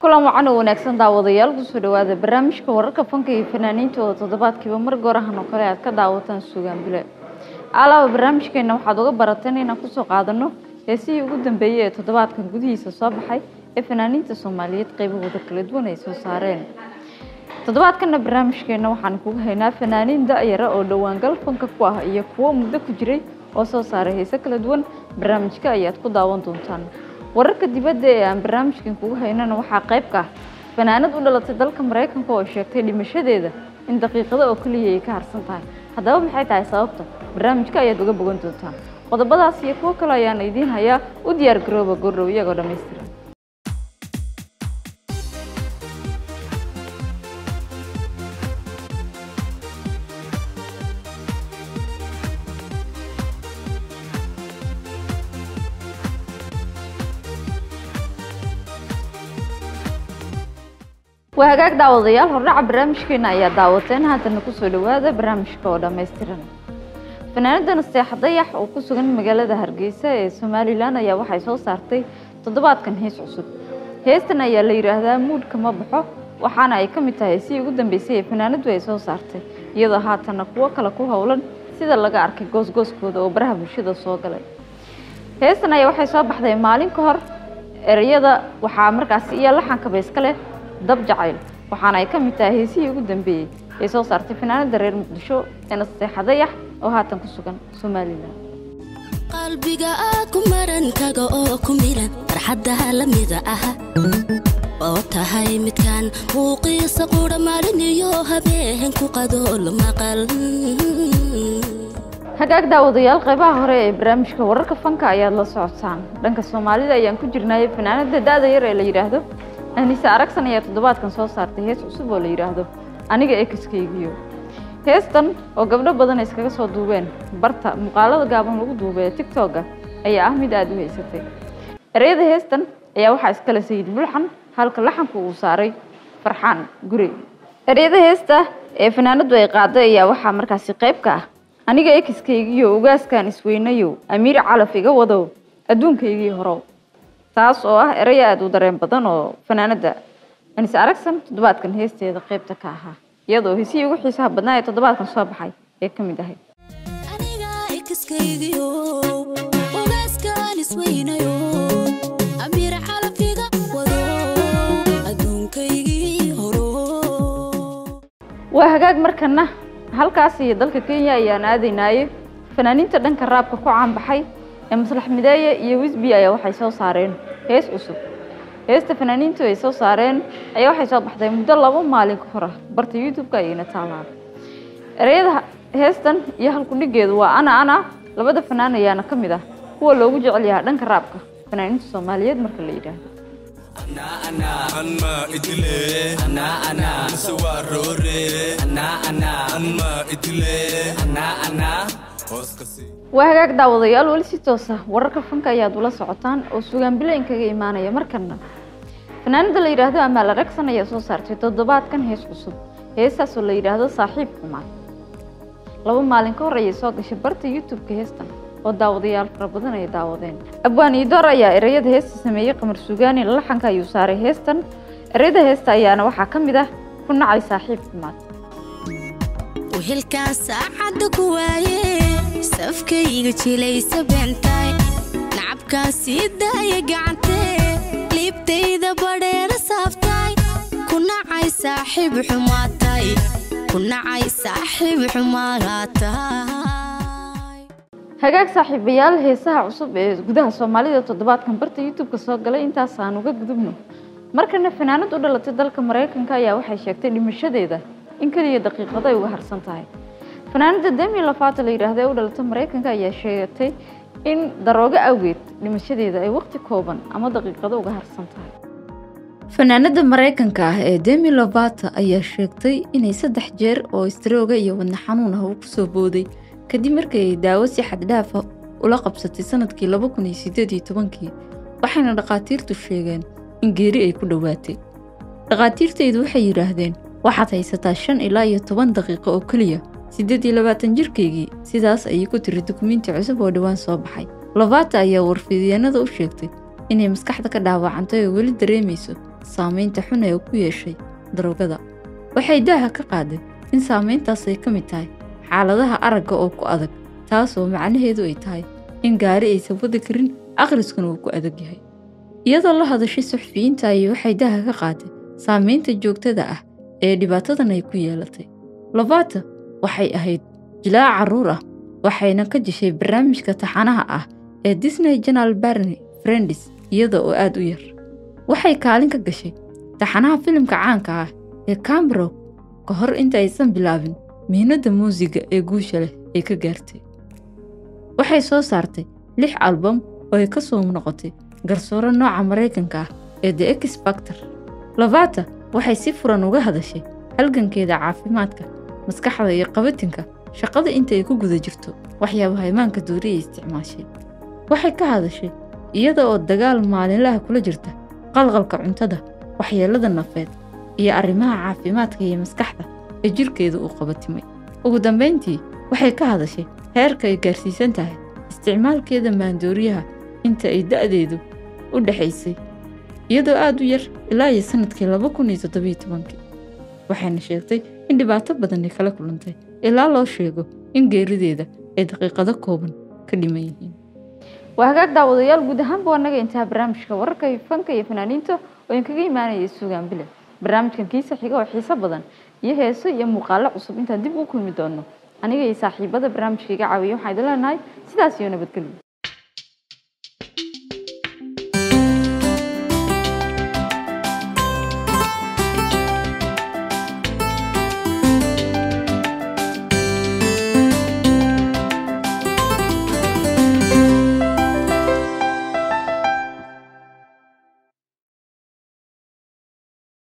kulan wacan oo wanaagsan daawadayaal kusoo dhawaada barnaamijka wararka fanka iyo fanaaniinta oo toddobaadkiiba mar goorahan oo kale aad ka daawataan suugaan bile alaaba barnaamijkeena waxaad uga barateen inaan kusoo qaadano heesihii ugu dambeeyey ee toddobaadkan gudihiisa soo baxay ee fanaaniinta soomaaliyeed qaybahooda kala duwan ay soo saareen toddobaadkana barnaamijkeena waxaan kugu haynaa fanaaniin da-yara oo dhowaangal fanka ku ah iyo kuwo muddo ku jiray oo soo saaray heese kala duwan barnaamijka ayaad ku daawan doontaan wararka dibadda ee aan barnaamijkan kugu haynana waxaa qayb ka ah fanaanad u dhalatay dalka maraykanka oo sheegtay dhimashadeeda in daqiiqado oo keliya ay ka harsan tahay haddaba maxay tahay sababta barnaamijka ayaad uga bogan doontaan qodobadaas iyo kuwo kale ayaan idiin hayaa u diyaar garooba goordhow iyagoo dhammaystiran waa hagaag daawadayaal hordhaca barnaamijkeena ayaa daawateen haatana kusoo dhawaada barnaamijka oo dhammaystiran fanaanada nasteexa dayax oo ku sugan magaalada hargeysa ee somalilan ayaa waxay soo saartay toddobaadkan hees cusub heestan ayaa la yidhaahdaa muudhka ma baxo waxaana ay ka mid tahay heesihii ugu dambeysay ee fanaanadu ay soo saartay iyadoo haatana kuwo kale ku howlan sida laga arkay goosgooskooda oo baraha bulshada soo galay heestan ayaa waxay soo baxday maalin ka hor ereyada waxaa markaasi iyo laxankaba iska leh dab jacayl waxaana ay ka mid tahay heesihii ugu dambeeyey ee soo saartay fanaanada reer muqdisho ee nasteexa dayax oo haatan ku sugan somalilan qalbiga aa ku maran kaga oo ku milan farxaddaha la mida ah oo tahay midkaan muuqiisa qudha maalin iyo habeen ku qadool maqal hagaag daawadayaal qaybaha hore ee barnaamijka wararka fanka ayaad la socotaan dhanka soomaalida ayaan ku jirnay fanaanada da-da yar ee la yidhaahdo anise aragsan ayaa toddobaadkan soo saartay hees cusub oo la yidhaahdo aniga ekskaygiyo heestan oo gabdho badan iskaga soo duubeen barta muuqaalada gaaban lagu duubay ee tigtogga ayaa ah mid aada u haysatay ereyada heestan ayaa waxaa iskale sayid bulxan halka laxanku uu saaray farxaan guri ereyada heesta ee fanaanadu ay qaaday ayaa waxaa markaasi qayb ka ah aniga ekskaygiyo ugaaskan isweynayow amiir calaf iga wadow adduunkaygii horow taas oo ah erey aada u dareen badan oo fanaanada anise aragsan toddobaadkan heesteeda qaybta ka ahaa iyadoo heesihii ugu xiisaha badnaa ee toddobaadkan soo baxay ee ka mid ahayd aniga ikaskaygiyo ugaaskaan isweynayo amiir xalafiga wado adduunkaygii horo waa hagaag markana halkaas iyo dalka kenya ayaan aadaynaaye fanaaniinta dhanka raabka ku caanbaxay ee maslax mideeye iyo wisbi ayaa waxay soo saareen hees cusub heesta fanaaniintu ay soo saareen ayaa waxay soo baxday muddo labo maalin ka hor ah barta youtube-ka ayayna taalaa ereyada heestan iyo halkudhigeedu waa ana ana labada fanaan ayaana ka mid ah kuwa loogu jecel yahaa dhanka raabka fanaaniinta soomaaliyeed marka la yidhaahdo anma idile sawarore anma idile waa hagaag daawadayaal weli si toosa wararka fanka ayaad ula socotaan oo sugaan bilayn kaga imaanaya markana fanaanada la yidhaahdo amaal aragsan ayaa soo saartay toddobaadkan hees cusub heestaas oo la yidhaahdo saaxiib xumaan laba maalin ka hor ayay soo gashay barta youtube-ka heestan oo daawadayaal fara badan ay daawadeen abwaan iidoor ayaa ereyada heesta sameeyey qamar sugaani laxanka ayuu saaray heestan ereyada heesta ayaana waxaa ka mid ah ku nacay saaxiib xumaad wehelkaan saacadda ku waaye safkayga jilaysa beentaay nacabkaan sii daaya gacantee liibtayda badheera saaftaay ku nacay saaxiib xumaatay ku nacay saaxiib xumaataay hagaag saaxiibayaal heesaha cusub ee gudaha soomaalida toddobaadkan barta youtube-ka soo galay intaas aan uga gudubno markana fanaanad u dhalatay dalka maraykanka ayaa waxay sheegtay dhimashadeeda in keliya daqiiqado ay uga harsan tahay fanaanada demi lafaata la yidhaahda ee u dhalatay maraykanka ayaa sheegatay in daroogo awgeed dhimashadeeda ay waqti kooban ama daqiiqado uga harsan tahay fanaanada maraykanka ah ee demi lovata ayaa sheegtay inay saddex jeer oo istrooga iyo wadna xanuun ah uu kusoo booday kadib markii ay daawo si xaddhaafa ula qabsatay sanadkii laba kun iyo sideed iyo tobankii waxayna dhakhaatiirtu sheegeen in geeri ay ku dhowaatay dhakhaatiirtaydu waxay yidhaahdeen waxaad haysataa shan ilaa iyo toban daqiiqo oo keliya siddeed iyo labaatan jirkaygii sidaas ayay ku tiri dukumiinti cusub oo dhowaan soo baxay lovata ayaa warfidyeenada u sheegtay inay maskaxda ka dhaawacantay oo weli dareemayso saameynta xun ee ku yeeshay daroogada waxay daaha ka qaaday in saameyntaas ay ka mid tahay xaaladaha aragga oo ku adag taasoo macnaheedu ay tahay in gaari aysan wadi karin akhriskuna uu ku adag yahay iyadoo la hadashay suxufiyiinta ayay waxay daaha ka qaaday saameynta joogtada ah ee dhibaatadan ay ku yeelatay lobata waxay ahayd jilaac carruur ah waxayna ka jeshay barnaamijka taxanaha ah ee disney janal barni friendis iyada oo aad u yar waxay kaalin ka gashay taxanaha filimka caanka ah ee cambrow ka hor inta aysan bilaabin mihnadda muusiga ee guusha leh ay ka gaartay waxay soo saartay lix albam oo ay ka soo noqotay garsooro nooca maraykanka ah ee the exbactor lavata waxay si furan uga hadashay halgankeeda caafimaadka maskaxda iyo qabatinka shaqada inta ay ku guda jirto waxyaabaha imaanka duuriya isticmaashay waxay ka hadashay iyada oo dagaal maalinlaha kula jirta qalqalka cuntada waxyeelada nafeed iyo arrimaha caafimaadka iyo maskaxda ee jirkeeda uu qabatimay ugu dambayntii waxay ka hadashay heerka ay gaarsiisan tahay isticmaalkeeda maandooriyaha inta ay da'deedu u dhexaysay iyadoo aad u yar ilaa iyo sannadkii laba kun iyo toddobiyo tobankii waxayna sheegtay in dhibaato badan ay kala kulantay ilaa loo sheego in geerideeda ay daqiiqado kooban ka dhiman yihiin waa hagaag daawadayaal guud ahaanba waa naga intaha barnaamijka wararka iyo fanka iyo fanaaniinta oo idinkaga imaanaya suugaan bile barnaamijkan kiisa xiga oo xiiso badan iyo heeso iyo muuqaalo cusub intaan dib u kulmi doono aniga iyo saaxiibada barnaamijka iga caawiya waxaan idin leenahay sidaas iyo nabadgelyo